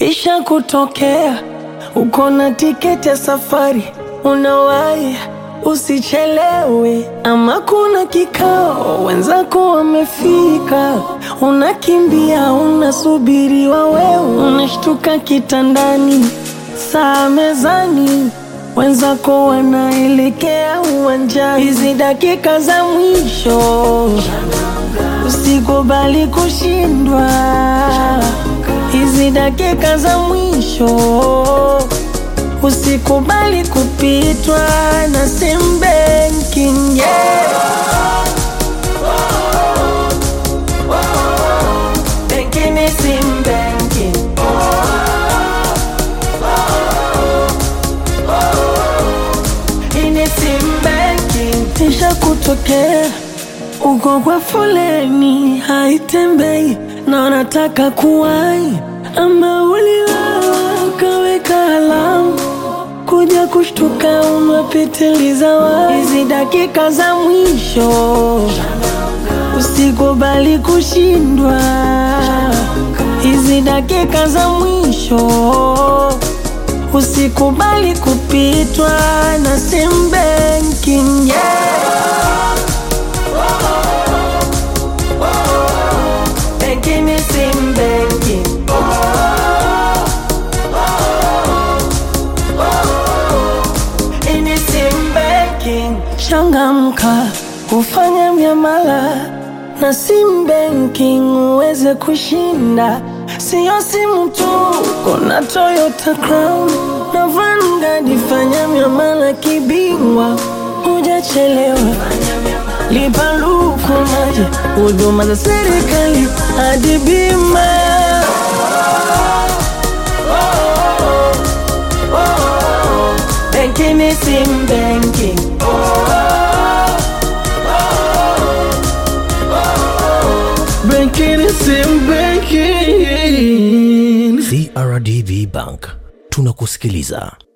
Isha kutokea uko na tiketi ya safari, unawahi usichelewe, ama kuna kikao wenzako wamefika, unakimbia unasubiriwa, wewe unashtuka kitandani, saa mezani, wenzako wanaelekea uwanjani. Hizi dakika za mwisho usikubali kushindwa hizi dakika za mwisho usikubali kupitwa na sim banking yeah. Banking ni sim banking. Hii ni sim banking. Isha kutokea uko kwa foleni haitembei na unataka kuwai, ama uliwawa ukaweka alamu kuja kushtuka umepitiliza wa hizi dakika za mwisho, usikubali kushindwa hizi dakika za mwisho, usikubali kupitwa na sim banking yeah. Banking ni sim banking. Hii ni sim banking. Changamka ufanye miamala na sim banking uweze kushinda, siyo simu tu, kuna Toyota Crown na Vanguard. Fanya miamala kibingwa, hujachelewa lipa luku maji, huduma za serikali hadi bima. Benki ni sim banking. Benki ni sim banking. CRDB Bank tunakusikiliza.